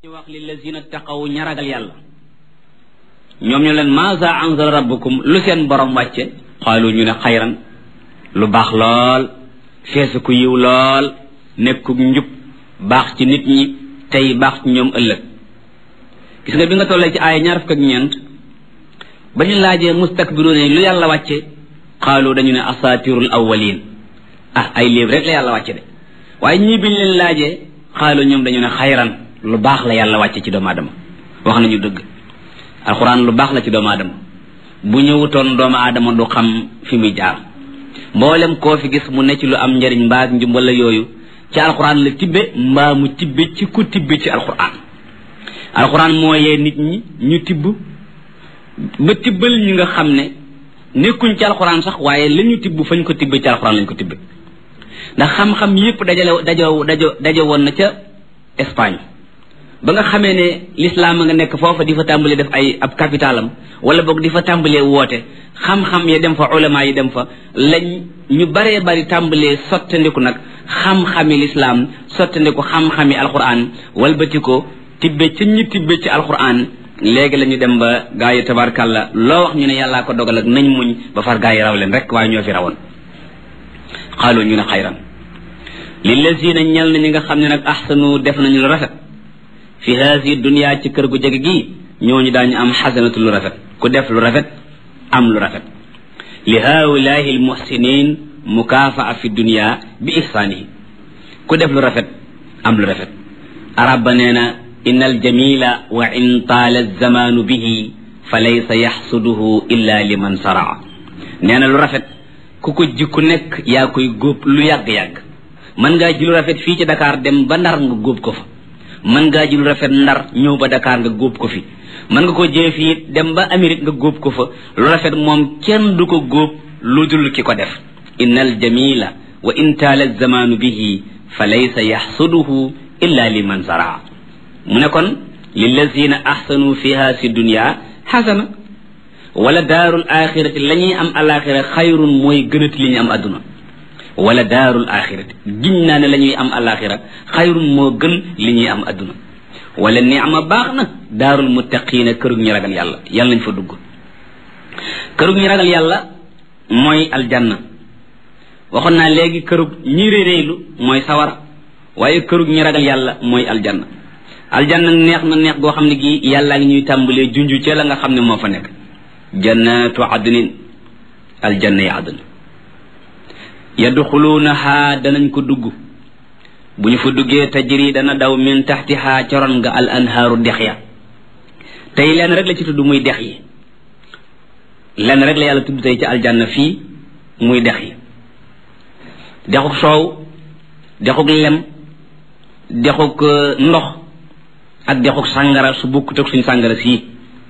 ñu wax lillazina taqaw ña ragal yàlla ñoom ñu leen maza anzala rabbukum lu seen borom wàcce xaalu ñu ne xayran lu baax lool feesu ku yiw lool nekkuk njub baax ci nit ñi tey baax ci ñoom ëllëg gis nga bi nga tollee ci aaya ñaar fukk ak ñeent ba ñu laajee mustakbiruuna lu yàlla wàcce xaalu dañu ne asatirul awwalin ah ay livre rek la yàlla wàcce de waaye ñii biñ leen laajee xaalu ñoom dañu ne xayran lu baax la yàlla wàcce ci doomu aadama wax nañu dëgg alxuraan lu baax la ci doomu aadama bu ñëwutoon doomu aadama du xam fi muy jaar mboolem koo fi gis mu ne ci lu am njariñ mbaa njum wala yooyu ci alxuraan la tibbe mbaa mu tibbe ci ku tibbe ci alxuraan alxuraan moo yee nit ñi ñu tibb ba tibbal ñi nga xam ne nekkuñ ci alxuraan sax waaye la ñu tibb fañ ko tibbe ci alxuraan lañ ko tibbe ndax xam-xam yépp dajale dajo dajo dajo woon na ca Espagne ba nga xamee ne l'islam a nga nekk foofa di fa tàmbalee def ay ab capitalam wala boog di fa tàmbalee woote xam-xam ya dem fa ulama yi dem fa lañ ñu baree bari tàmbalee sottandiku nag xam-xami l'islam sottandiku xam-xami alquran walbati ko tibbe ca ñi tibbe ci alquran léegi la ñu dem ba gaa yi tabarkàlla loo wax ñu ne yàllaa ko dogal ak nañ muñ ba far gaa yi raw leen rek waaye ñoo fi rawoon xaalu ñu ne xayran lillazina ñel na ñi nga xam ne nag ahsanu def nañu lu rafet fi haasi dunia ci kër gu jege gii ñooñu daañu am xasanatu lu rafet ku def lu rafet am lu rafet li haulahi almuhsinin mukafaa fi dunia bi ihsaanihi ku def lu rafet am lu rafet arab ba nee na inna aljamila wa in taala alzamaanu bihi fa laysa yaxsuduhu illa liman saraa nee na lu rafet ku ko ji ku nekk yaa koy góob lu yàgg-yàgg mën ngaa ji lu rafet fii ci Dakar dem ba Ndar nga góob ko fa mën ngaa ji lu rafet Ndar ñëw ba Dakar nga góob ko fi mën nga ko jëlee fii dem ba Amérique nga góob ko fa lu rafet moom kenn du ko góob lu dul ki ko def inna al jamila wa in taala zamaanu bihi fa laysa yaxsuduhu illa liman zaraa mu ne kon lillazina ahsanu fiha si dunia xasana wala daarul axirati la ñuy am alaxira xayrun mooy gënati li ñu am adduna wala daarul axirati giñ naa ne la ñuy am alaxira xayrun moo gën li ñuy am adduna wala niama baax na daarul muttaqiina kërug ñi ragal yàlla yàlla nañ fa dugg kërug ñi ragal yàlla mooy aljanna waxoon naa léegi kërug ñi réeréylu mooy sawara waaye kërug ñi ragal yàlla mooy aljanna aljanna neex na neex goo xam ne gii yàllaa ngi ñuy tàmbalee junju ca la nga xam ne moo fa nekk jannatu adnin aljanna yi adn yadxuluunaha danañ ko dugg bu ñu fa duggee tajri dana daw min taxtiha coron nga al anhaaru dex ya tey lenn rek la ci tudd muy dex yi lenn rek la yàlla tudd tey ci aljanna fii muy dex yi dexuk soow dexuk lem dexuk ndox ak dexuk sàngara su bokkut ak suñu sàngara sii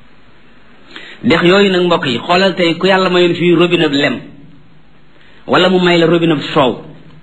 dex yooyu nag mbokk yi xoolal tey ku yàlla mayoon fii robinet lem wala mu may la robinet soow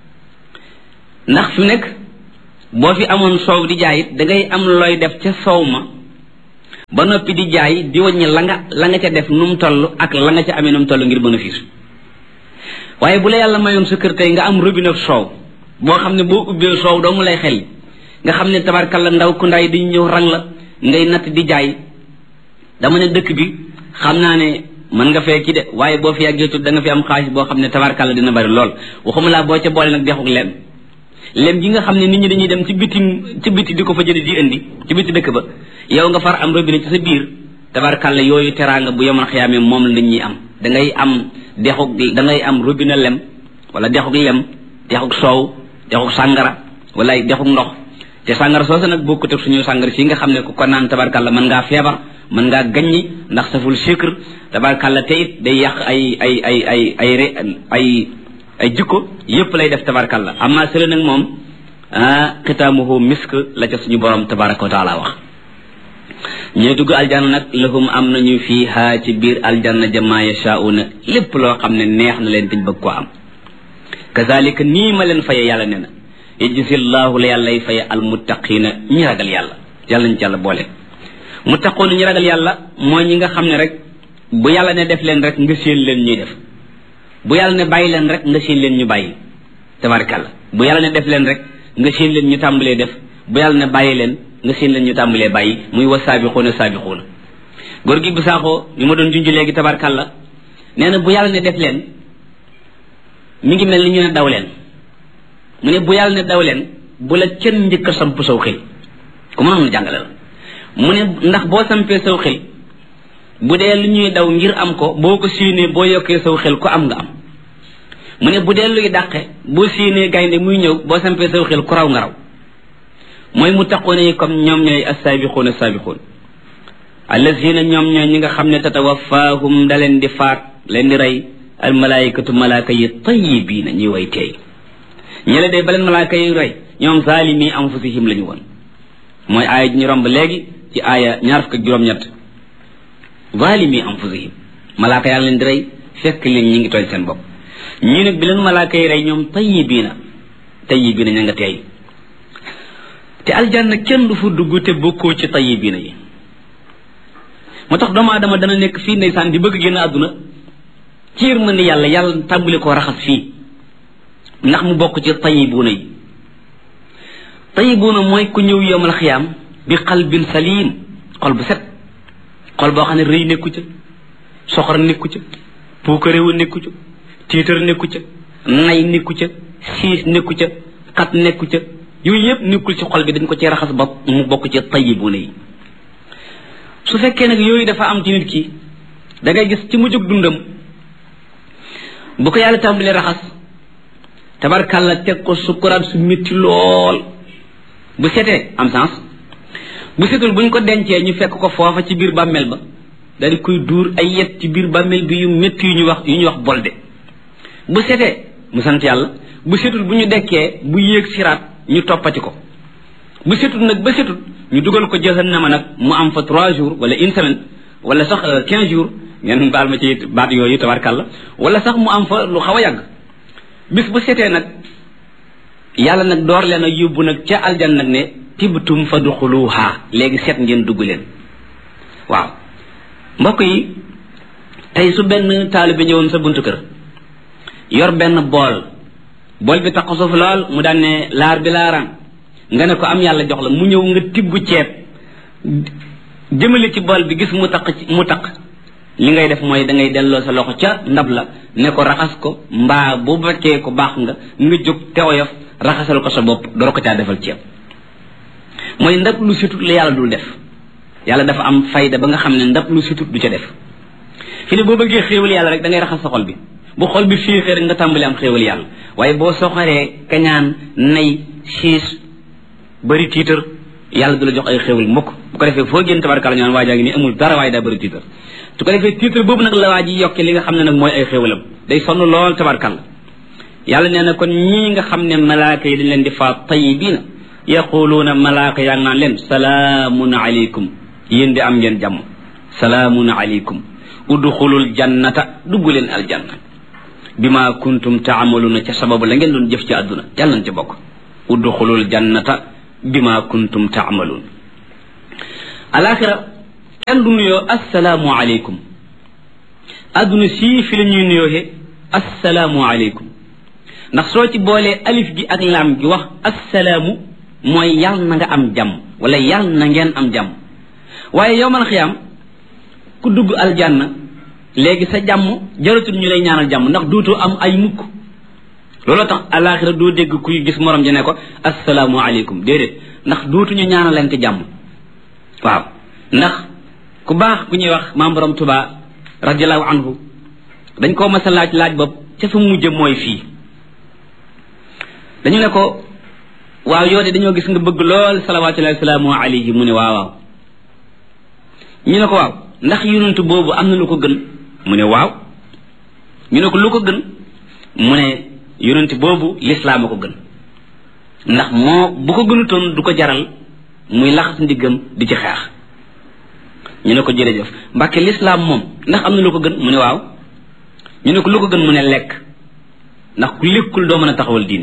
ndax fi nekk boo fi amoon soow di jaay it da ngay am looy def ca soow ma ba noppi di jaay di wàññi la nga la nga ca def nu mu toll ak la nga ca amee nu mu toll ngir bénéfice waaye bu la yàlla mayoon sa kër tey nga am robinet soow boo xam ne boo ubbee soow doo mu lay xel nga xam ne tabarkalla ndaw ku ndaay dañu ñëw rang la ngay natt di jaay dama ne dëkk bi xam naa ne mën nga fee ki de waaye boo fi yàggee tut da nga fi am xaalis boo xam ne tabarkalla dina bari lool waxuma laa boo ca boole nag dexuk lem lem gi nga xam ne nit ñi dañuy dem ci bitim ci biti di ko fa jële di indi ci biti dëkk ba yow nga far am robinet ci sa biir tabarkalla yooyu teraanga bu yemoon xiyaamee moom la nit ñi am da ngay am dexuk da ngay am robinet lem wala dexuk lem dexuk soow dexuk sàngara wala dexuk ndox te sàngara soosa nag bokkut ak suñu sàngara si nga xam ne ku ko naan tabarkalla mën ngaa feebar mën ngaa gaññi ndax saful sucre tabarkalla te it day yàq ay ay ay ay ay ay ay jikko yépp lay def tabarkalla amma sële nag moom ah xitaamuhu misk la ca suñu borom tabaraka wa taala wax ñooy dugg aljanna nag lahum am nañu fiiha ci biir aljanna jama yashauna lépp loo xam ne neex na leen dañ bëgg koo am kazalika nii ma leen faye yàlla ne na yajzi llahu la yàllay faye almuttaqina ñi ragal yàlla yàlla ñu ci yàlla boole muttaquuna ñi ragal yàlla mooy ñi nga xam ne rek bu yàlla ne def leen rek nga séen leen ñuy def bu yàlla ne bàyyi leen rek nga séen leen ñu bàyyi tabarkàlla bu yàlla ne def leen rek nga séen leen ñu tàmbalee def bu yàlla ne bàyyi leen nga seen leen ñu tàmbalee bàyyi muy wa saabixuuna saabixuuna góor gi bu saaxoo ñu ma doon junj léegi tabarkàlla nee na bu yàlla ne def leen mi ngi mel ni ñu ne daw leen mu ne bu yàlla ne daw leen bu la kenn njëkk a samp saw xel ku mënoon la jàngale la mu ne ndax boo sampee saw xel bu dee lu ñuy daw ngir am ko boo ko siinee boo yokkee saw xel ko am nga am mu ne bu dee luy dàqe boo siinee gaynde muy ñëw boo sampee saw xel ku raw nga raw mooy mu taqoone yi comme ñoom ñooy assaabiquun assaabiquun allazina ñoom ñooy ñi nga xam ne tatawafaahum da leen di faat leen di rey al malaayikatu malaaka yi tayibiina ñuy way teey ñele day ba leen malaaka yi rey ñoom zaalimi anfusihim la ñu woon mooy aaya ji ñu romb léegi ci aaya ñaar fukk ak juróom-ñett zaalimi anfusihim malaaka yaa leen di rey fekk leen ñi ngi tooñ seen bopp ñii nag bi leen malaaka yi rey ñoom tayibiina tayibiina ña nga teey te aljanna kenn du fa dugg te bokkoo ci tayibiina yi moo tax doomu aadama dana nekk fii ndeysaan di bëgg génn àdduna ci yërmande yàlla yàlla tàmbali koo raxas fii ndax mu bokk ci tayibuuna yi tayibuuna mooy ku ñëw yowmal xiyaam bi qalbin salim xol bu set xol boo xam ne rëy nekku ca soxor nekku ca puukaréewu nekku ca tiitar nekku ca nay nekku ca siis nekku ca xat nekku ca yooyu yëpp nekkul ci xol bi dañ ko ci raxas ba mu bokk ci tayibuuna yi su fekkee nag yooyu dafa am ci nit ki da ngay gis ci mujjug dundam bu ko yàlla tàmbalee raxas tabarkàlla teg ko sukkuraat su métti lool bu setee am sens bu setul buñ ko dencee ñu fekk ko foofa ci biir bàmmeel ba daal di koy duur ay yet ci biir bàmmeel bi yu métti yu ñu wax yu ñu wax bolde bu setee mu sant yàlla bu setul bu ñu dekkee bu yéeg siraat ñu toppati ko bu setul nag ba setul ñu dugal ko jahannama nag mu am fa trois jours wala une semaine wala sax quinze jours ngeen baal ma ci baat yooyu tabarkàlla wala sax mu am fa lu xaw a yàgg bis bu setee nag yàlla nag door leen a yóbbu nag ca aljan nag ne tibtum fa duxuluha léegi set ngeen dugg leen waaw mbokk yi tey su benn taalibe ñëwoon sa buntu kër yor benn bool bool bi tax suuf lool mu daan ne laar bi laaraan nga ne ko am yàlla jox la mu ñëw nga tibb ceeb jëmale ci bool bi gis mu taq mu taq li ngay def mooy da ngay delloo sa loxo ca ndab la ne ko raxas ko mbaa bu fekkee ko baax nga nga jóg te oyof raxasal ko sa bopp doo ko caa defal ceeb mooy ndab lu situt la yàlla dul def yàlla dafa am fayda ba nga xam ne ndab lu situt du ca def fi ne boo bëggee xéewal yàlla rek da ngay raxas sa xol bi bu xol bi fiixee rek nga tàmbali am xéewal yàlla waaye boo soxoree kañaan nay siis bëri tiitar yàlla du la jox ay xéewal mukk bu ko defee foo génn tabarkala ñu naan waajaa ngi nii amul dara waaye daa bëri tiitar su ko defee tiitar boobu nag la waa ji yokke li nga xam ne nag mooy ay xéewalam day sonn lool tabarkalla yàlla nee na kon ñii nga xam ne malaaka yi dañ leen di faat tayibiina yaquluuna malaaka yaa ngi naan leen salaamun aleykum yéen di am ngeen jàmm salaamun aleykum udxulul jannata dugg leen aljanna bima kuntum taamaluuna ca sababu la ngeen doon jëf ci àdduna yàlla nañ ci bokk udxulul jannata bima kuntum taamaluun alaxira kenn du nuyoo assalaamu aleykum àdduna sii fi la ñuy nuyooxe assalaamu aleykum ndax soo ci boolee alif gi ak laam gi wax assalaamu mooy yàll na nga am jàmm wala yàll na ngeen am jàmm waaye yowmal xiyaam ku dugg aljanna léegi sa jàmm jaratul ñu lay ñaanal jàmm ndax duutoo am ay mukk looloo tax alaxira doo dégg kuy gis morom ji ne ko assalaamu aleykum déedéet ndax duutuñu ñaanalante jàmm waaw ndax ku baax ku ñuy wax maam borom tuba radiallahu anhu dañ koo mas a laaj laaj bopp ca fa mujj mooy fii dañu ne ko waaw yow de dañoo gis nga bëgg lool salawatullahi wasalaamu alayhi mu ne waaw waaw ñu ne ko waaw ndax yonent boobu am na lu ko gën mu ne waaw ñu ne ko lu ko gën mu ne yonent boobu lislaam a ko gën ndax moo bu ko gënutoon du ko jaral muy laxas ndiggam di ci xeex ñu ne ko jërëjëf mbàkke lislaam moom ndax am na lu ko gën mu ne waaw ñu ne ko lu ko gën mu ne lekk ndax ku lekkul doo mën a taxawal diine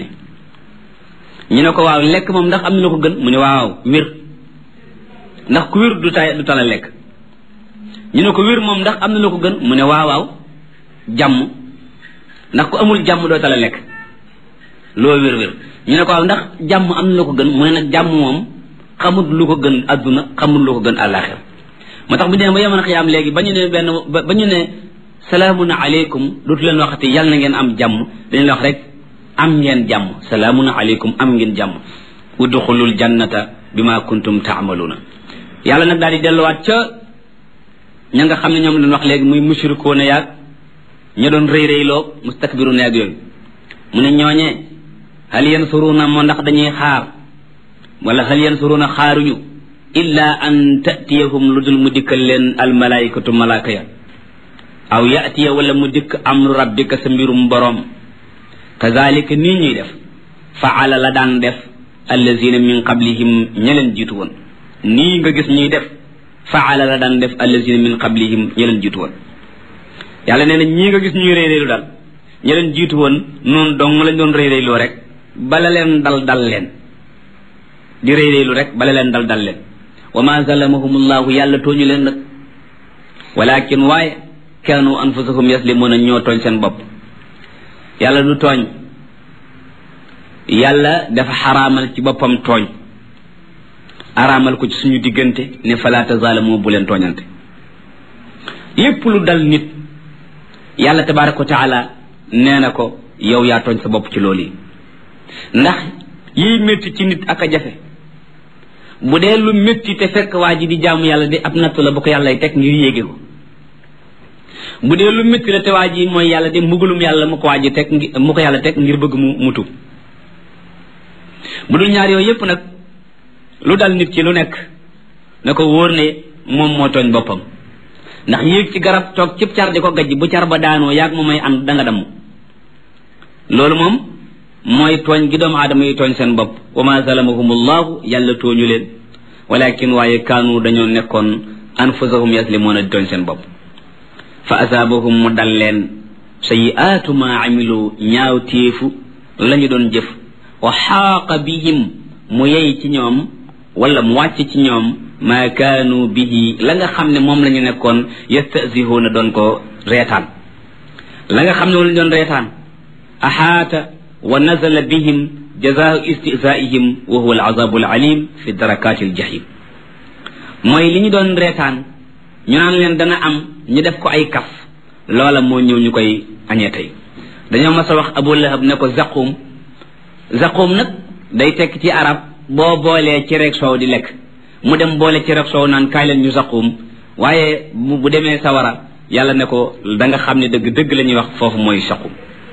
ñu ne ko waaw lekk moom ndax am na lu ko gën mu ne waaw wér ndax ku wér du tay du tala lekk ñu ne ko wér moom ndax am na lu ko gën mu ne waaw waaw jàmm ndax ku amul jàmm doo tala lekk loo wér wér ñu ne ko waaw ndax jàmm am na lu ko gën mu ne nag jàmm moom xamut lu ko gën adduna xamut lu ko gën àllaaxira moo tax bu dee ba yeman xiyaam léegi ba ñu ne benn ba ñu ne salaamun aleykum dootu leen waxati yàlla na ngeen am jàmm dañu leen wax rek am ngeen jàmm salaamun aleykum am ngeen jàmm udxulul jannata bima kuntum taamaluuna yàlla nag daal di delluwaat ca ña nga xam ne ñoom lañ wax léegi muy mushrikoona yaag ña doon rëy rëyloo mustakbiruuna yaag yooyu mu ne ñooñee hal yansuruuna moo ndax dañuy xaar wala hal yansuruuna xaaruñu illa an tatiyahum lu dul mu dikkal leen almalaikatu malaaka ya aw yatiya wala mu dikk amru rabbika sa mbirum boroom kazalika nii ñuy def faala la daan def allazina min qablihim ña leen jiitu woon nii nga gis ñuy def faala la daan def allazina min qablihim ña leen jiitu woon yàlla nee na ñii nga gis ñuy réeréelu daal ña leen jiitu woon noonu dong lañ doon réeréeloo rek bala leen dal dal leen di réeréelu rek bala leen dal dal leen wa ma zalamahumullahu yàlla tooñu leen nag walakin waaye kaanu anfusahum yaslimuuna ñoo tooñ seen bopp yàlla du tooñ yàlla dafa xaraamal ci boppam tooñ araamal ko ci suñu diggante ne fala tazaalamu bu leen tooñante lépp lu dal nit yàlla tabaraka wa taala nee na ko yow yaa tooñ sa bopp ci loolu yi ndax yiy métti ci nit ak a jafe bu dee lu métti te fekk waa ji di jaamu yàlla di ab nattu la bu ko yàlla teg ngir yéege ko bu dee lu métti la te waa ji mooy yàlla di mbugalum yàlla mu ko waa ji teg mu ko yàlla teg ngir bëgg mu mutu bu dul ñaar yooyu yépp nag lu dal nit ki lu nekk na ko wóor ne moom moo tooñ boppam ndax yéeg ci garab toog cib car di ko gajj bu car ba daanoo yaag mu may ànd da nga damm loolu moom mooy tooñ gi doomu aadama yi tooñ seen bopp wa ma zalamahum allahu yàlla tooñu leen walakin waaye kaanu dañoo nekkoon anfusahum yaslimuuna di tooñ seen bopp fa asaabahum mu dal leen sayiaatu ma amilu ñaaw téefu la ñu doon jëf wa xaaqa bihim mu yey ci ñoom wala mu wàcc ci ñoom ma kaanu bihi la nga xam ne moom la ñu nekkoon yastasihuuna doon ko reetaan la nga xam ne moom la ñu doon reetaan axaata wa nazala bihim jazaau istizaihim wa huwa alazabu alalim fi darakaati aljahim mooy li ñu doon reetaan ñu naan leen dana am ñu def ko ay kaf loola moo ñëw ñu koy añee tey dañoo mas a wax abu lahab ne ko zaqum zaqum nag day tekk ci arab boo boolee ci rek soow di lekk mu dem boole ci rek soow naan kaay leen ñu zaqum waaye bu demee sawara yàlla ne ko da nga xam ne dëgg dëgg la ñuy wax foofu mooy saqum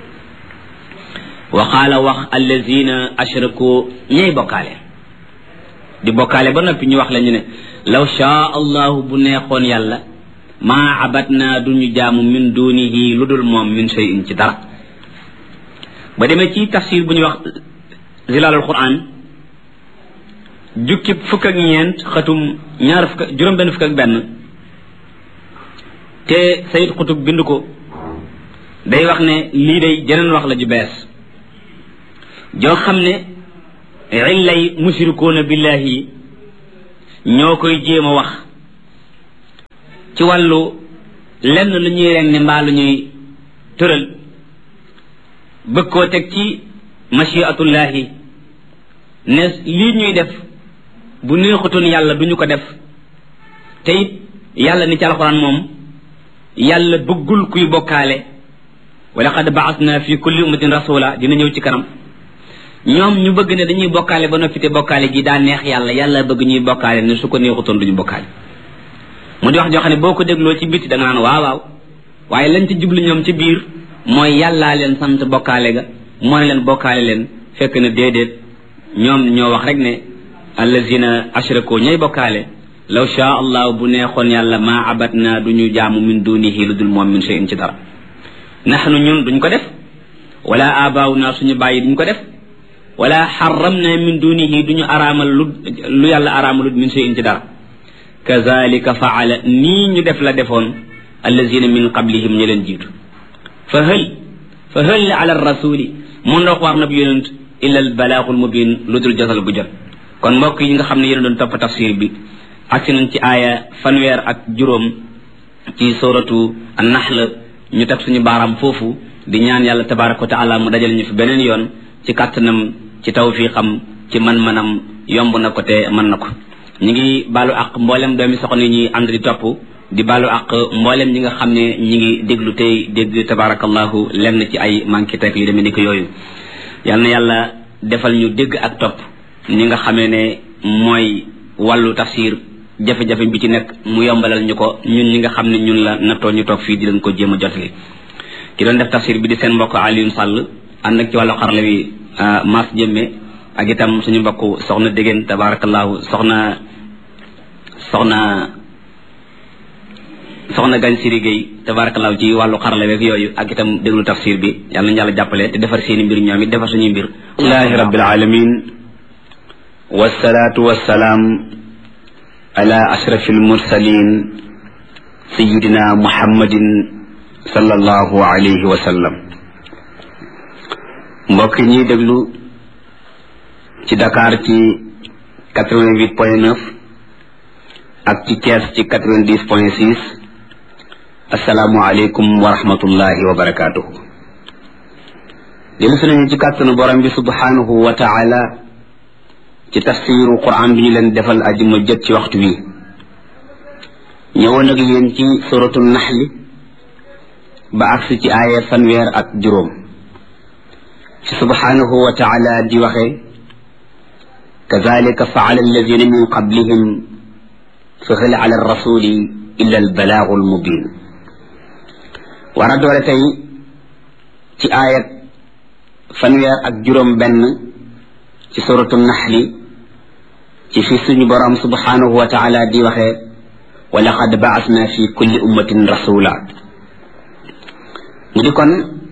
wa qaala wax allazina ashraku ñay bokkaale di bokkaale ba noppi ñu wax la ñu ne law shaa allahu bu neexoon yàlla maa abatna duñu jaamu min dunihi lu dul moom min shay'in ci dara ba demee ci tafsir bu ñuy wax zilalul quran jukki fukk ak ñeent xatum ñaar fukk juróom benn fukk ak benn te sayid xutub bind ko day wax ne lii day jeneen wax la ju bees joo xam ne illay mushrikuuna billahi ñoo koy jéem a wax ci wàllu lenn lu ñuy reng ne mbaa lu ñuy tëral bëgg koo teg ci machiatullahi ne lii ñuy def bu neexutoon yàlla duñu ko def te it yàlla ni ci alxuraan moom yàlla bëggul kuy bokkaale wa laqad baasna fi kulli ummatin rasula dina ñëw ci kanam ñoom ñu bëgg ne dañuy bokkaale ba noppi te bokkaale gi daa neex yàlla yàlla bëgg ñuy bokkaale ne su ko neexutoon duñu bokkaale mu di wax joo xam ne boo ko dégloo ci biti da nga naan waaw waaw waaye lañ ci jublu ñoom ci biir mooy yàllaa leen sant bokkaale ga moo ne leen bokkaale leen fekk na déedéet ñoom ñoo wax rek ne allazina ashraku ñay bokkaale law shaa allah bu neexoon yàlla maa abatna duñu jaamu min dunihi lu dul moom min shay'in ci dara naxnu ñun duñ ko def wala abaaw naa suñu bàyyi duñ ko def wala xaram na min dunihi duñu araamal lu lu yàlla araamalut min shay'in ci dara kazalika faala nii ñu def la defoon allazina min qablihim ñu leen jiitu fa hël fa hël ala rasuli mun ndox war na bi yonent illa al balaaxul mubin lu dul jotal gu jot kon mbokk yi nga xam ne yéen doon topp tafsir bi agsi nañ ci aaya fanweer ak juróom ci suratu an-nahl ñu teg suñu baaraam foofu di ñaan yàlla tabaraka wa taala mu dajal ñu fi beneen yoon ci kàttanam ci tawfiqam ci man-manam yomb na ko te mën na ko ñu ngi baalu ak mboolem doomi soxna yi ñuy ànd di topp di baalu ak mboolem ñi nga xam ne ñi ngi déglu tey dégg tabarakallahu lenn ci ay manqué teg yu demee ni ko yooyu yal na yàlla defal ñu dégg ak topp ñi nga xamee ne mooy wàllu tafsir jafe-jafe bi ci nekk mu yombalal ñu ko ñun ñi nga xam ne ñun la nattoo ñu toog fii di leen ko jéem a jotali ki doon def tafsir bi di seen mbokk Alioune Sall ànd ak ci wàllu xarala wi Mass Jëmme ak itam suñu mbokk soxna Dégéen tabarakallahu soxna soxna soxna Gagne Siri Gueye tabarakallahu ci wàllu xarala weeg yooyu ak itam déglu tafsir bi yàlla nañu yàlla jàppale te defar seeni mbir ñoom it defar suñuy mbir alhamdulilahi rabbil alamin wasalaatu wasalaam ala ashraf almursalin sayidina muhammadin sallallahu alayhi wa sallam mbokk ñuy déglu ci Dakar ci quatre-vingt-huit point neuf ak ci Thiès ci quatre-vingt-dix point six asalaamu aleykum wa rahmatullahi wa barakaatuhu dellu si nañu ci kàttanu borom bi subhanahu wa taala ci tafsiru quran bi ñu leen defal ajuma jët ci waxtu wi ñëwoon ak yéen ci suratu naxli ba agsi ci aaya fanweer ak juróom ci subhanahu wa taala di waxee kadalika faala alladina min qablihim fa hal ala rasuli illa albalaagu almubin war a doole tey ci aayat fanweer ak juróom benn ci suratu naxli ci fi suñu borom subhanahu wa taala di waxee wa laqad baasna fi kulli ummatin rasula mu di kon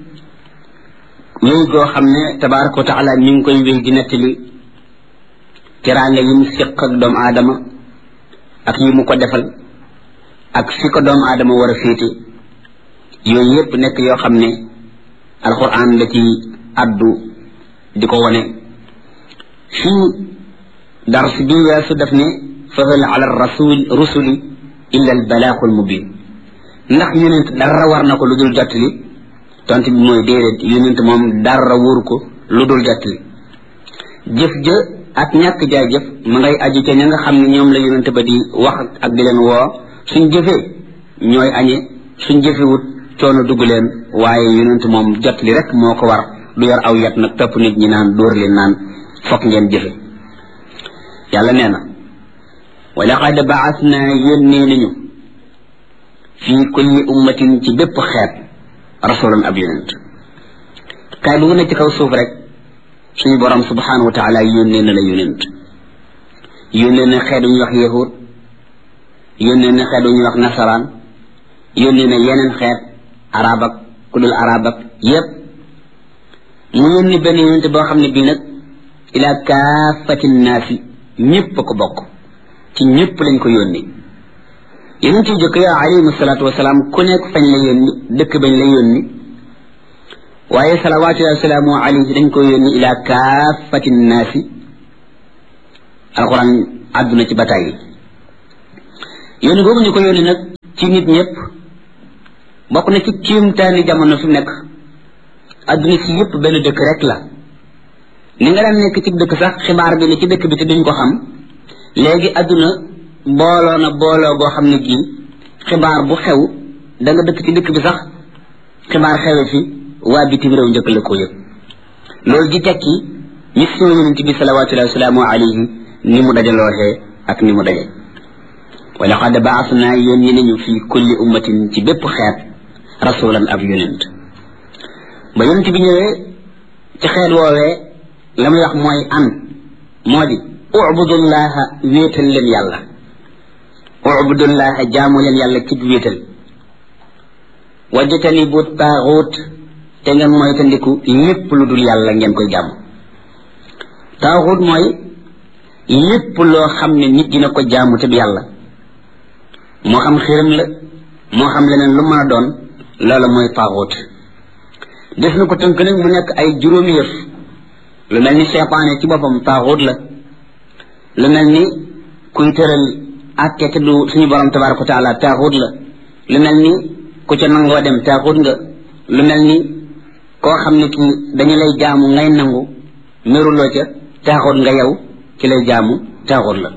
wéy goo xam ne tabaraka wa taala mi ngi koy wéy di nettali teraanga yi mu séq ak doomu aadama ak yi mu ko defal ak fi ko doomu aadama war a féete yooyu yépp nekk yoo xam ne alquran da ci addu di ko wone fii dars bi weesu def ne fahal ala rasul rusuli illa al balaaxul mubin ndax yonent dara war na ko lu dul jottali tont bi mooy déedéet yonent moom dara wóoru ko lu dul jottali jëf jë ak ñàkk jaay jëf ma ngay aju ca ña nga xam ne ñoom la yonent ba di wax ak di leen woo suñ jëfee ñooy añe suñ jëfewut coono dugg leen waaye yonent moom jottali rek moo ko war du yor aw yat nag topp nit ñi naan dóor leen naan fokk ngeen jëfe yàlla nee na wa laqad baasna yónnee nañu fii kulli ummatin ci bépp xeet rasulan ab yonent kaay bu ne ci kaw suuf rek suñu borom subhanahu wa taala yónnee na la yonent yónnee na xeet wu ñuy wax yahud yónnee na xeet wu ñuy wax nasaraan yónnee na yeneen xeet arab ak ku dul arab ak yépp mu yónni benn yonent boo xam ne bii nag ila kaafati naasi ñépp a ko bokk ci ñépp lañ ko yónni yonent yu jëkk ya alayhim salaatu wasalaam ku nekk fañ la yónni dëkk bañ la yónni waaye salawaatullahi wasalaamu alayhi dañ ko yónni ila kaafati naasi alquran àdduna ci bataay yi yónni googu ñu ko yónni nag ci nit ñëpp bokk na ci kiimtaani jamono fi nekk adduna si yëpp benn dëkk rek la ni nga daan nekk ci dëkk sax xibaar bi ne ci dëkk bi te duñ ko xam léegi adduna booloo na booloo goo xam ne gii xibaar bu xew da nga dëkk ci dëkk bi sax xibaar xewe fi waa bitim réew njëkk la ko yëg loolu di tekki mission yonent bi salawatullahi wasalaamu alayhi ni mu dajalooxee ak ni mu daje wa laqad baasna yónni nañu fi kulli ummatin ci bépp xeet rasulan ab yonent ba yonent bi ñëwee ci xeet woowee la muy wax mooy an moo di ubudullaha wéetal leen yàlla ubudullaha jaamu leen yàlla ci wéetal wajjatani bu taaxuut te ngeen moytandiku lépp lu dul yàlla ngeen koy jaamu taaxuut mooy lépp loo xam ne nit dina ko jaamu te du yàlla moo xam xiram la moo xam leneen lu mën a doon loola mooy taaxuut def na ko tënk nag mu nekk ay juróomi yëf lu mel ni seytaane ci boppam taaxuut la lu mel ni kuy tëral àtte te du suñu borom tabaraka wa taala taaxuut la lu mel ni ku ca nangoo dem taaxuut nga lu mel ni koo xam ne kii dañu lay jaamu ngay nangu meruloo ca taaxut nga yow ci lay jaamu taaxut la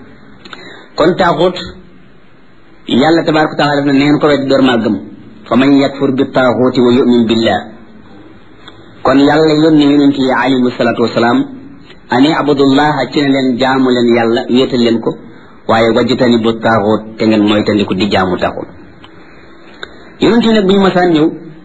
kon taaxut yàlla tabaraka taala def na neen ko wet door maa gëm fa man yakfur bi taaxuti wa yumin billah kon yàlla yónni yonent yi alayhimu salaatu wasalaam ani abudullaha ci ne leen jaamu leen yàlla wéetal leen ko waaye wajjitani bu taaxut te ngeen moytandiku di jaamu taaxut yonent yi nag bu ñu masaan ñëw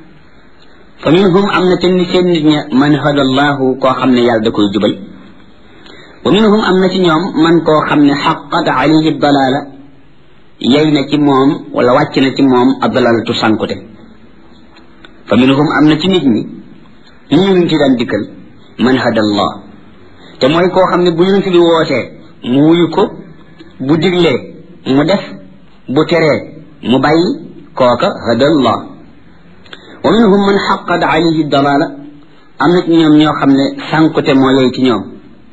fa minhum am na te ni seen nit ña man hada allahu koo xam ne yàlla da koy jubal wa minhum am na ci ñoom man koo xam ne xaqat alayhi dalaala yey na ci moom wala wàcc na ci moom addalalatu sankute fa minhum am na ci nit ñi ñu yonent yi daan dikkal man hada allah te mooy koo xam ne bu yonent bi wootee mu wuyu ko bu diglee mu def bu teree mu bàyyi kooka hada allah wa minhum man xaqat alayhi dalala am na ci ñoom ñoo xam ne sànkute moo yey ci ñoom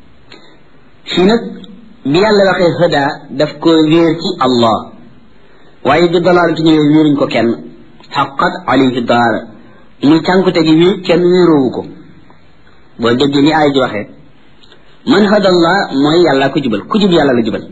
fii nag bi yàlla waxee hada daf ko wéer ci allah waaye bi dalaalatu ñëwee wéeruñ ko kenn xaqat alayhi dalala muy sànkute gi wéer kenn wéeroowu ko boo déggee ni ay ji waxee man hada allah mooy yàlla ko jubal ku jub yàlla la jubal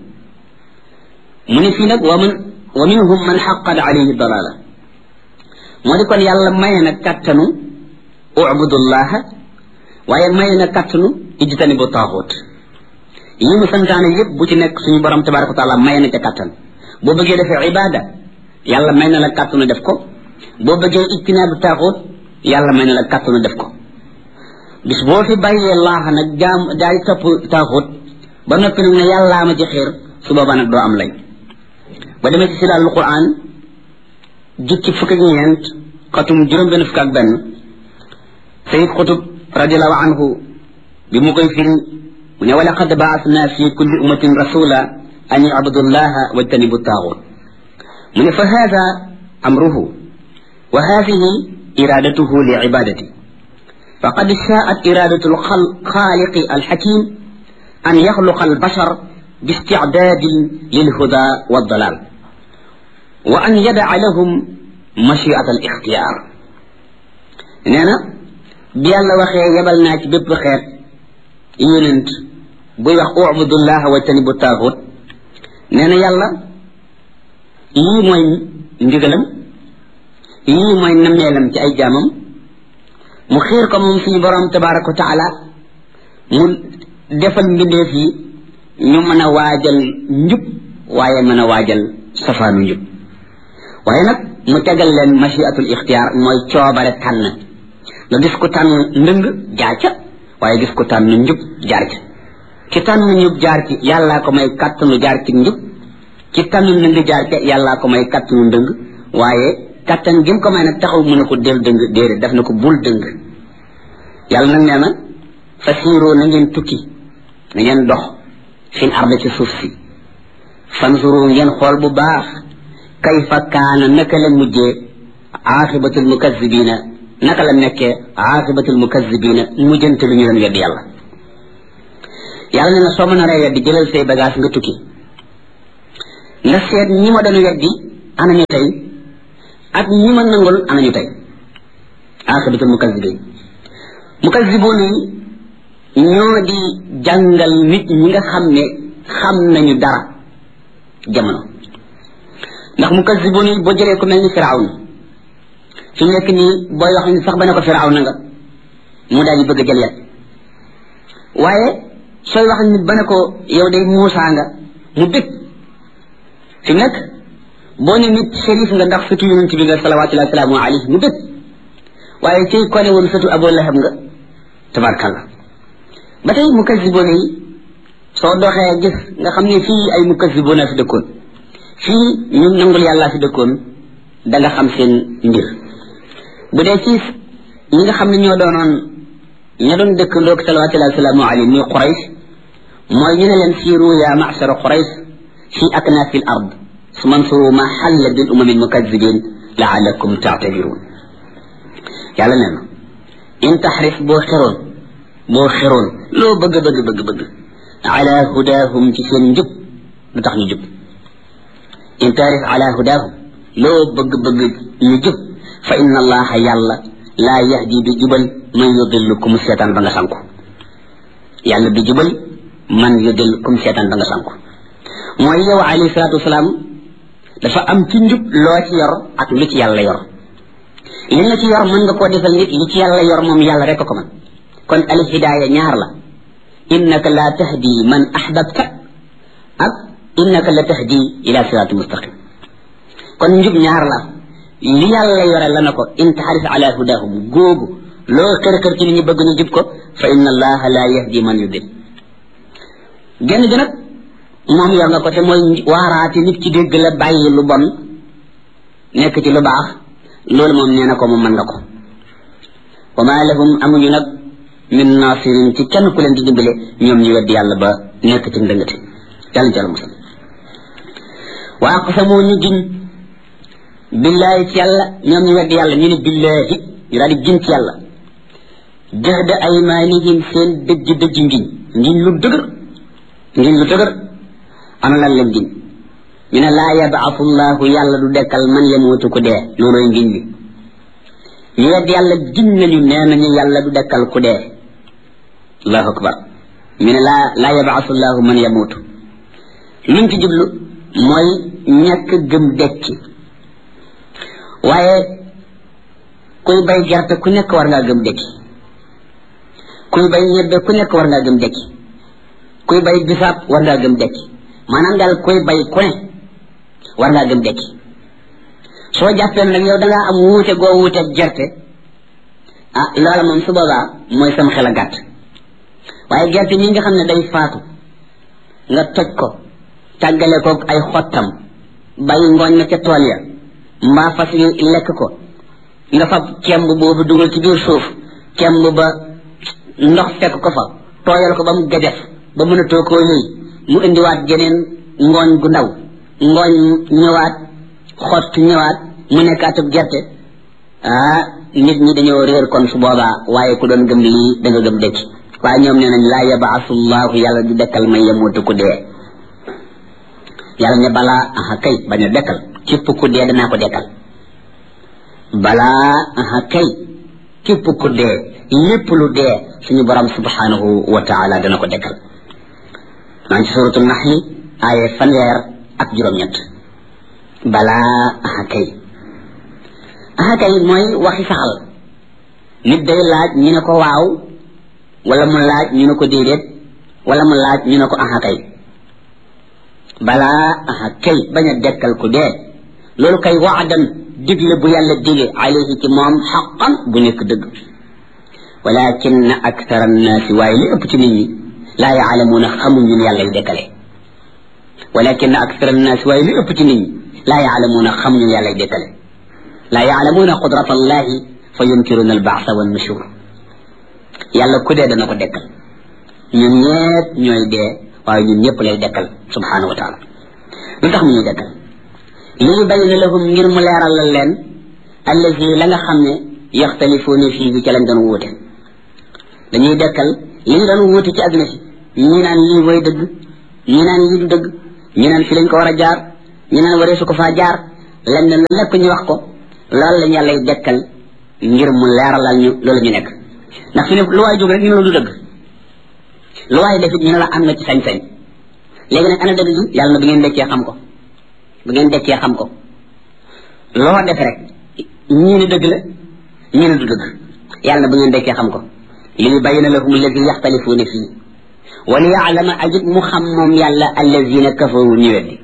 mu ne fii nag wa man wa minhum man xaqat alayhi dalala moo di kon yàlla maye na kattanu ubudullaha waaye maye na kattanu ijtani bu taaxut yi mu santaane yépp bu ci nekk suñu borom tabaraka wa taala maye na ca kattan boo bëggee defee ibada yàlla may na la kattanu def ko boo bëggee ijtinaabu taaxut yàlla may na la kattanu def ko bis boo fi bàyyee laaxa nag jaam daay topp taaxut ba noppi nag ne yàllaa ma ci xiir su boobaa nag doo am lay ba demee ci silaal quran jukki fukk ak ñeent xatum juróom benn fukk ak benn sayid xutub radiallahu anhu bi mu koy firi mu ne walaqad baasna fi kulli ummatin rasula an yabudullaha wajtanibu taaxut mu ne fa hada amruhu wa hadihi iradatuhu li ibadati فقد شاءت إرادة الخالق الحكيم أن يخلق البشر باستعداد للهدى والضلال وأن يدع لهم مشيئة الاختيار نانا بيالا وخي يبلنا بيب خير يوننت بوي wax اعبد الله واجتنبوا الطاغوت نانا يالا يي موي ndigalam يي موي namelam ci ay jaamam mu xiir ko moom suñu borom tabaraka wa taala mu defal mbindeef yi ñu mën a waajal njub waaye mën a waajal safaanu njub waaye nag mu tegal leen machiatul ixtiyaar mooy coobare tànn nga gis ko tànn ndëng jaar ca waaye gis ko tànn njub jaar ca ci tànn njub jaar ci yàllaa ko may kàttanu jaar ci njub ci tànn ndëng jaar ca yàllaa ko may kàttanu ndëng waaye kattan gi mu ko may nag taxaw mu ne ko del dëng déedéet daf na ko bul dëng yàlla nag nee na fasiiroo na ngeen tukki na ngeen dox fil arda ci suuf si fansuru ngeen xool bu baax kayfa kaana naka la mujjee aaxibatul mukazibina naka la nekkee aaxibatul mukazibina mujjante lu ñu leen weddi yàlla yàlla nee na soo mën a ree weddi jëlal say bagage nga tukki nga seet ñi ma doon weddi ana ñu tey ak ñi ma nangul ana ñu tey aaxibatul mukazibin mukaziboon yi ñoo di jàngal nit ñi nga xam ne xam nañu dara jamono ndax mukaziboon yi boo jëlee ko mel ni firawn fi nekk nii booy wax ni sax ba ne ko firawn nga mu daal di bëgg a jël yet waaye sooy wax nit ba ne ko yow day muusaa nga mu dëkk fi nekk boo ne nit shérif nga ndax sëtu yonent bi nga salawatullahi wasalaamu alayhi mu dëkk waaye ciy kone woon sëtu abu lahab nga tabarkalla ba tey mukaziboon yi soo doxee gis nga xam ne fii ay mukaziboon a fi dëkkoon fii ñu nangul yàlla fi dëkkoon da nga xam seen mbir bu dee ci ñi nga xam ne ñoo doonoon ña doon dëkk ndoog salawatullahi wasalaamu alayhi muy quraysh mooy ñu ne leen siiru ya ma'shara quraysh fi aknafi al ard sumansuru ma xalla bil umami almukazibin laalakum taatabiruun yàlla nee na in taxrif boo xeroon boo xeroon loo bëgg bëgg bëgg bëgg ala hudaahum ci seen njub lu tax ñu jub in taarif ala hudaahum loo bëgg bëgg ñu jub fa inna allaha yàlla laa yahdi du jubal man yudillu ku mu seetaan ba nga sanku yàlla du jubal man yudil kum seetaan da nga sànku mooy yow alayhi salaatu wasalaam dafa am ci njub loo ci yor ak lu ci yàlla yor li nga ci yor mën nga koo defal nit li ci yàlla yor moom yàlla rek ko man kon al hidaaya ñaar la innaka la tahdi man ahbabta ak innaka la tahdi ila sirati mustaqim kon njub ñaar la li yàlla yore la na ko in taxaris ala hudahum googu loo kër kër ci li ñu bëgg ñu jub ko fa inna allaha la yahdi man yudil genn gi nag moom yor nga ko te mooy waaraate nit ci dégg la bàyyi lu bon nekk ci lu baax loolu moom nee na ko moom mën nga ko wa ma lahum amuñu nag min nasirin ci kenn ku leen di dimbale ñoom ñu weddi yàlla ba nekk ci ndëngate yàlla ci yàlla musal wa aqsamu ñu giñ billahi ci yàlla ñoom ñu weddi yàlla ñu ne billahi ñu daal di giñ ci yàlla jahda aymanihim seen dëjj dëjj ngiñ ngiñ lu dëgër ngiñ lu dëgër ana lan leen giñ ñu ne laa yabaatu llahu yàlla du dekkal man yamuutu ku dee looloy ngiñ bi ñu wedd yàlla giñ nañu nee nañu yàlla du dekkal ku dee allahu akbar ñu ne laa laa yabaatu llahu man yamuutu luñ ci jublu mooy ñàkk gëm dekki waaye kuy bay gerte ku nekk war ngaa gëm dekki kuy bay ñebbe ku nekk war ngaa gëm dekki kuy bay bisaab war ngaa gëm dekki maanaam daal kuy bay ku ne war ngaa gëm dekki soo jàppee nag yow da ngaa am wuute goo wuute gerte ah loola moom su boobaa mooy sam xel a gàtt waaye gerte mi nga xam ne day faatu nga toj ko tàggale ko ay xottam bàyyi ngooñ na ca tool ya mbaa fas yi lekk ko nga fab kemb boobu dugal ci biir suuf kemb ba ndox fekk ko fa tooyal ko ba mu gajaf ba mën a too koo yëy mu indiwaat geneen ngooñ gu ndaw ngooñ ñëwaat xott ñëwaat mu nekkaatub gerte ah nit ñi dañoo réer kon su boobaa waaye ku doon gëm lii da nga gëm dëkk waaye ñoom nee nañ laa yabaasu llahu yàlla du dekkal may yemuutu ku dee yàlla ne balaa aha kay bañ a dekkal képp ku dee danaa ko dekkal balaa aha kay képp ku dee lépp lu dee suñu borom subhanahu wa taala dana ko dekkal maa ngi ci suratu naxli aaye fanweer ak juróom-ñett balaa aha kay aha kay mooy waxi saxal nit day laaj ñu ne ko waaw wala mu laaj ñu ne ko déedéet wala mu laaj ñu ne ko aha kay balaa aha kay bañ a dekkal ku dee loolu kay waadan digle bu yàlla dige alayhi ci moom xaqan bu nekk dëgg walakin akthara annaasi waaye li ëpp ci nit ñi laa yaalamuuna xamuñu ne yàlla y dekkale walakin akthara annaasi waaye li ëpp ci nit ñi laa yaalamuuna xamuñu ne yàlla y dekkale laa yaalamuuna qudrat allahi fa yunkiruna albaasa wa nushur yàlla ku dee dana ko dekkal ñun ñëpp ñooy dee waaye ñun ñëpp lay dekkal subhanahu wa taala lu tax mu ñuy dekkal li ñu bayyina lahum ngir mu leeral la leen allazi la nga xam ne yaxtalifuuna fii bi ca lañ doon wuute dañuy dekkal li ñu doon wuute ci àdduna si ñi naan lii mooy dëgg ñi naan lii du dëgg ñi naan fi lañ ko war a jaar ñi naan waree su ko faa jaar lañ ne lu nekk ñu wax ko loolu lañ yàllay dekkal ngir mu leeralal ñu loolu ñu nekk ndax fi ne lu waay jóg rek ñu ne la du dëgg lu waay defit ñu ne la am nga ci sañ-sañ léegi nag ana dëgg gi yàlla na bu ngeen dekkee xam ko bu ngeen dekkee xam ko loo def rek ñii ne dëgg la ñii ne du dëgg yàlla na bu ngeen dekkee xam ko li yubayyina lahum alladi yaxtalifuuna fii wa li yaalama ajib mu xam moom yàlla allazina kafaru ñu weddi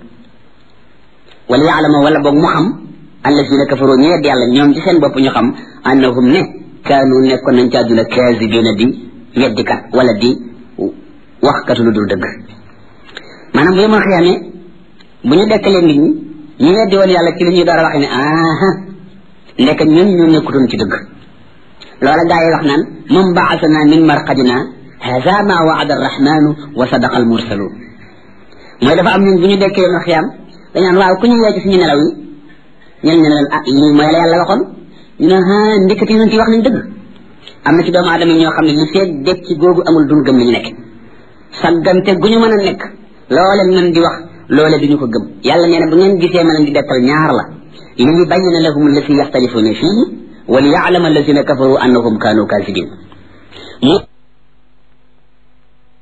wa li yaalama wala boog mu xam allazina kafaru ñu weddi yàlla ñoom ci seen bopp ñu xam annahum ne kaanu nekkoon nañ ci àdduna kaasibina di weddikat wala di waxkat lu dul dëgg maanaam bu yemal xiyaamee bu ñu dekkalee nit ñi ñu weddi woon yàlla ci li ñuy door a wax ne aha ndek ñun ñu nekkutoon ci dëgg loola gaa yi wax naan moom baasana min marqadina hada ma waada arrahmanu wa sadaqa almursalun mooy dafa am ñun bu ñu dekkee yemal xiyaam dañ naan waaw ku ñu yee ci suñu nelaw yi ñen ñu ne leen ah lii mooy la yàlla waxoon ñu ne ah ndekati yonent yi wax nañ dëgg am na ci doomu aadama yi ñoo xam ne li feeg dekki googu amul dun gëm li ñu nekk saggante gu ñu mën a nekk loole mën di wax loole duñu ko gëm yàlla nee na bu ngeen gisee ma leen di dekkal ñaar la li yubayyina lahum allati yaxtalifuna fii wa li yaalama allazina kafaru annahum kaanu kaasibin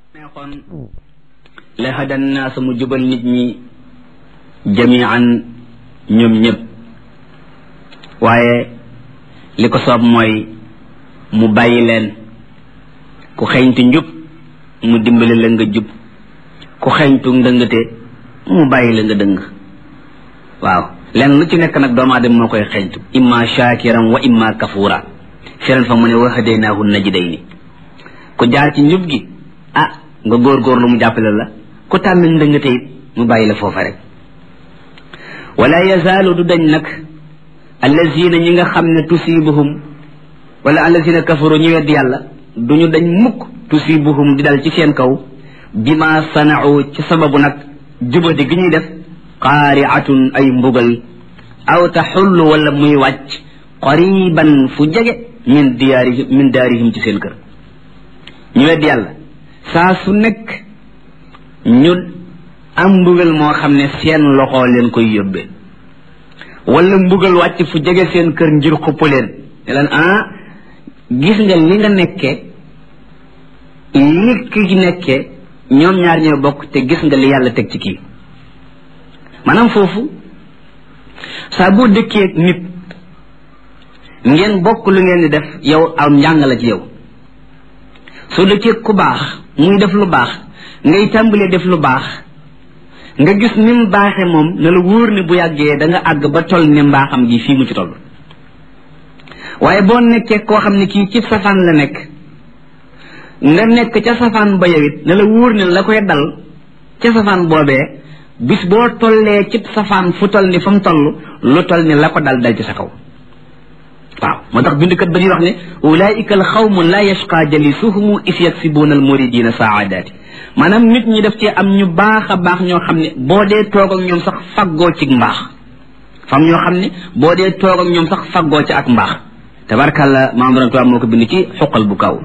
neexoon la hadan naasa mu jubal nit ñi jamian ñoom ñëpp waaye li ko soob mooy mu bàyyi leen ku xeñtu njub mu dimbali la nga jub ku xeñtu ndëngate mu bàyyi la nga dëng waaw leen lu ci nekk nag doomu aadama moo koy xeñtu imma shakiran wa imma kafura firan fa mu ne wa hadaynaahu najdayni ku jaar ci njub gi ah nga góorgóorlu mu jàppale la ku tànn ndëngate it mu bàyyi la foofa rek wala yazaalu du dañ nag allazina ñi nga xam ne tusibuhum wala allazina kafaru ñu wedd yàlla duñu dañ mukk tusibuhum di dal ci seen kaw bima sanau ci sababu nag jubadi gi ñuy def qaariatun ay mbugal aw taxullu wala muy wàcc qariban fu jege min diyaarihim min daarihim ci seen kër ñu wedd yàlla saa su nekk ñu am mbugal moo xam ne seen loxo leen koy yóbbee wala mbugal wàcc fu jege seen kër ngir xupp leen ne leen ah gis nga li nga nekkee li ki nekkee ñoom ñaar ñoo bokk te gis nga li yàlla teg ci kii maanaam foofu saa boo dëkkee nit ngeen bokk lu ngeen di def yow am njàng la ci yow soo dëkkee ku baax muy def lu baax ngay tàmbalee def lu baax nga gis ni mu baaxe moom na la wóor ne bu yàggee da nga àgg ba toll ne mbaaxam gi fii mu ci toll waaye boo nekkee koo xam ne kii ci safaan la nekk nga nekk ca safaan ba yow it na la wóor ne la koy dal ca safaan boobee bis boo tollee ci safaan fu toll ni fa mu toll lu toll ni la ko dal dal ci sa kaw waaw moo tax bindkat ba ñuy wax ne ulaika al xawmu la yashqa jalisuhumu is yaksibuuna al muridina saadaati maanaam nit ñi def ci am ñu baax a baax ñoo xam ne boo dee toog ak ñoom sax faggoo ci mbaax fam ñoo xam ne boo dee toog ak ñoom sax faggoo ci ak mbaax tabarkàlla maam borom tubaab moo ko bind ci xuqal bu kaw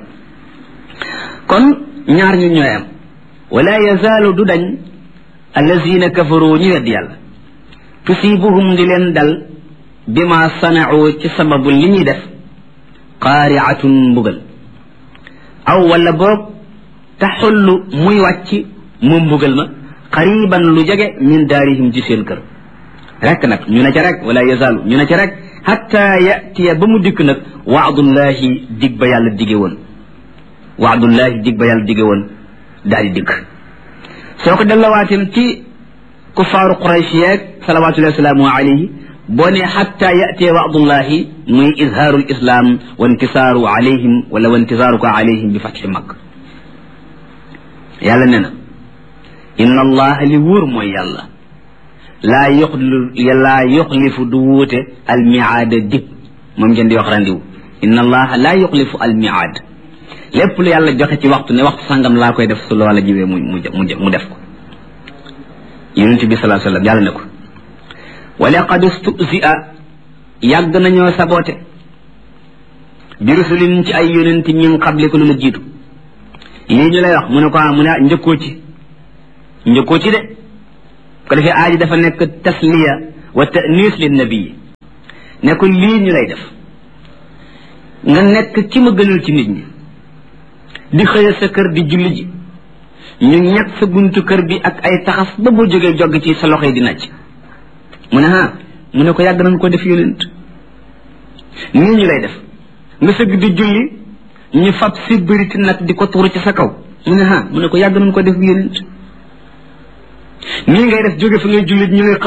kon ñaar ñu ñooy am wala yazaalu du dañ allazina kafaru ñu wedd yàlla tusibuhum di leen dal bima sanau ci sababu li ñuy def qaariatun mbugal aw wala boog taxullu muy wàcc moom mbugal ma qariban lu jege min daarihim ci seen kër rek nag ñu ne ca rek wala yazaalu ñu ne ca rek hatta yatiya ba mu dikk nag waadullahi dig ba yàlla dige woon waadullahi dig ba yàlla dige woon daal di dikk soo ko dellawaatim ci kufaaru quraysh yeeg salawatullahi wasalaamu alayhi boo ne xatta yatiya waadullahi muy izhaaru lislam wa intisaaru alayhim wala wa intisaaruka alayhim bi fatxi makk yàlla ne na inna allaha li wóor mooy yàlla laa yoxli laa yoxlifu du wuute almiaada dig moom ngeen di wax randiw inna allaha laa yoxlifu almiaad lépp lu yàlla joxe ci waxtu ne waxtu sangam laa koy def su loola jiwee mu mu mu def ko yonente bi salaa sallam yàlla ne ko wa laqad stusia yàgg nañoo saboote bi rusulin ci ay yonenti min qabliku lu la jiitu lii ñu lay wax mu ne ko mu ne njëkkoo ci njëkkoo ci de ko defee aaji dafa nekk tasliya wa tanis lin nabii ne ko lii ñu lay def nga nekk ci ma gënal ci nit ñi di xëya sa kër di julli ji ñu ñag sa buntu kër bi ak ay taxas ba boo jógee jogg ci sa loxo yi di nàcc mu ne ah mu ne ko yàgg nañ ko def yonent nii ñu lay def nga sëgg di julli ñu fab si bëriti nag di ko tuuru ci sa kaw mu ne ah mu ne ko yàgg nañ ko def yonent nii ngay def jóge fa ngay jullit ñu lay